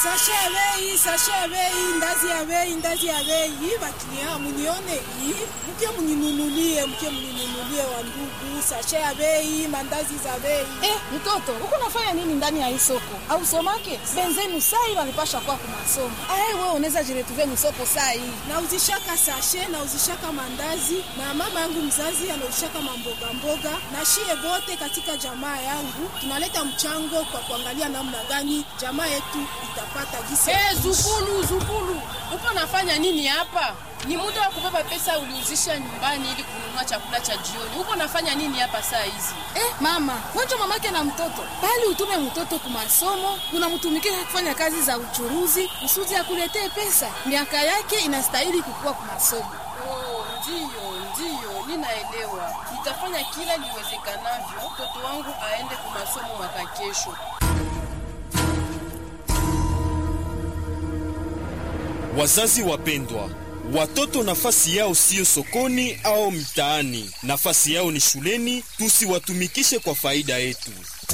Sashe ya bei, sashe ya bei, ndazi ya bei, ndazi ya bei. Bakilia munione hii. Mke mninunulie, mke mninunulie wa ndugu. Sashe ya bei, mandazi za bei. Eh, mtoto, uko nafanya nini ndani ya hii soko? Au somake? Benzenu sai walipasha kwa kumasomo. Ah, wewe unaweza jiretuvia msoko sai. Na uzishaka sashe, na uzishaka mandazi, na mama yangu mzazi anauzishaka mamboga mboga, na shie bote katika jamaa yangu tunaleta mchango kwa kuangalia namna gani jamaa yetu itapata gisi. Hey, Zukulu, Zukulu, upo nafanya nini hapa? Ni muda wa kubeba pesa uliuzisha nyumbani ili kununua chakula cha jioni. Uko nafanya nini hapa saa hizi? Eh, mama, wacha mamake na mtoto. Bali utume mtoto kwa masomo, unamtumikisha kufanya kazi za uchuruzi, kusudi akuletee pesa. Miaka yake inastahili kukua kwa masomo. Oh, ndiyo, ndiyo, ninaelewa. Nitafanya kila liwezekanavyo mtoto wangu aende kwa masomo mwaka kesho. Wazazi wapendwa, watoto nafasi yao siyo sokoni au mtaani, nafasi yao ni shuleni. Tusiwatumikishe kwa faida yetu.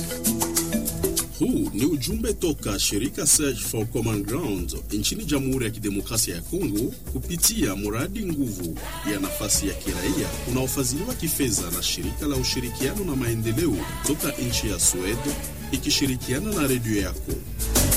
Huu ni ujumbe toka shirika Search for Common Ground nchini Jamhuri ya Kidemokrasia ya Kongo kupitia mradi nguvu ya nafasi ya kiraia unaofadhiliwa kifedha na shirika la ushirikiano na maendeleo toka nchi ya Sweden ikishirikiana na redio yako.